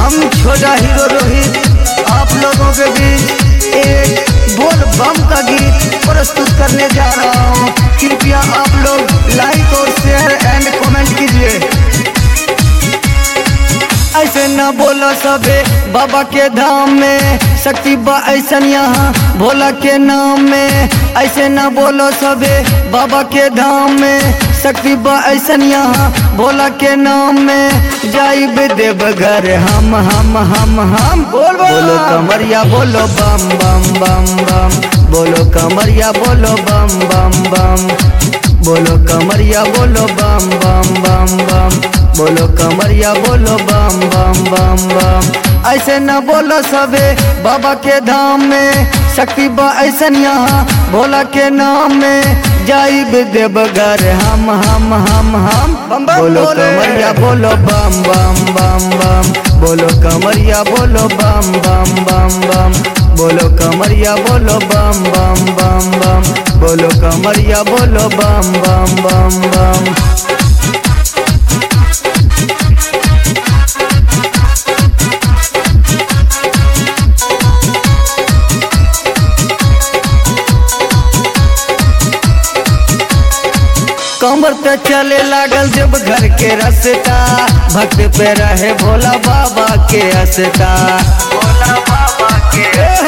हम छोटा हीरो रोहित आप लोगों के बीच एक बोल बम का गीत प्रस्तुत करने जा रहा हूँ कृपया आप लोग लाइक और शेयर एंड कमेंट कीजिए ऐसे न बोलो सबे बाबा के धाम में शक्ति बा ऐसन यहाँ भोला के नाम में ऐसे न बोलो सबे बाबा के धाम में शक्ति बा ऐसन यहाँ भोला के नाम में जाइब देव घर हम हम हम हम बोल बोलो कमरिया बोलो बम बम बम बम बोलो कमरिया बोलो बम बम बम बोलो कमरिया बोलो बम बम बम बम बोलो कमरिया बोलो बम बम बम बम ऐसे न बोलो सबे बाबा के धाम में शक्ति बा ऐसन यहाँ भोला के नाम में जाइब देव घर हम हम हम हम बम बम बोलो कमरिया बोलो बम बम बम बम बोलो कमरिया बोलो बम बम बम बम बोलो कमरिया बोलो बम बम बम बम बोलो कमरिया बोलो बम बम बम बम कमर पे चले लागल जब घर के रसता भक्त पे रहे भोला बाबा के हसता भोला बाबा के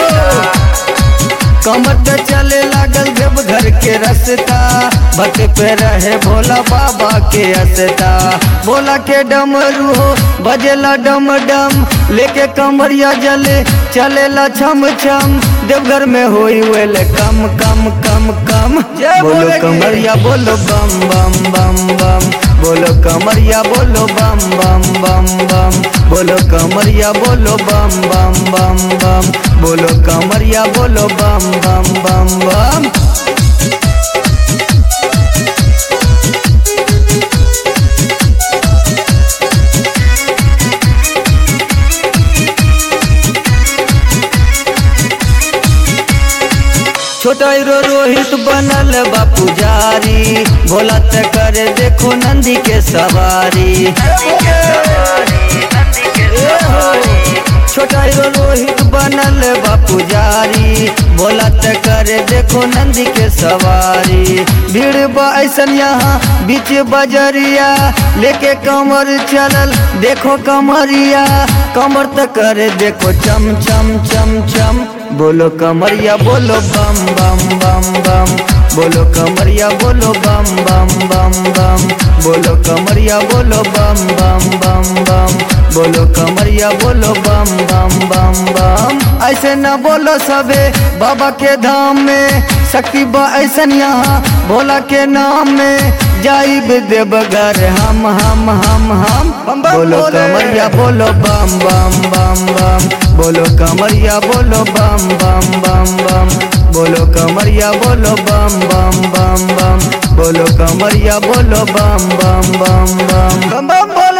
कमर पे चले लागल जब घर के रसता भक्त पे रहे भोला बाबा के हसता भोला के डमरू हो बजेला डम डम लेके कमरिया जले चलेला छम छम देवघर में होई वेले कम कम कम कम बोलो कमरिया बोलो बम बम बम बम बोलो कमरिया बोलो बम बम बम बम बोलो कमरिया बोलो बम बम बम बम बोलो कमरिया बोलो बम बम बम बम छोटा हीरो रोहित बनल बा पुजारी भोला ते करे देखो नंदी के सवारी छोटा हीरो रोहित बनल बा पुजारी भोला ते करे देखो नंदी के सवारी भीड़ बा ऐसन यहाँ बीच बजरिया लेके कमर चलल देखो कमरिया कमर तक करे देखो चम चम चम चम बोलो कमरिया बोलो बम बम बम बम बोलो कमरिया बोलो बम बम बम बम बोलो कमरिया बोलो बम बम बम बम बोलो कमरिया बोलो बम बम बम बम ऐसे न बोलो सबे बाबा के धाम में शक्ति बा ऐसन यहाँ भोला के नाम में जाइब देव घर हम हम हम हम बोलो कमरिया बोलो बम बम बम बम बोलो कमरिया बोलो बम बम बम बम बोलो कमरिया बोलो बम बम बम बम बोलो कमरिया बोलो बम बम बम बम बम बम बोलो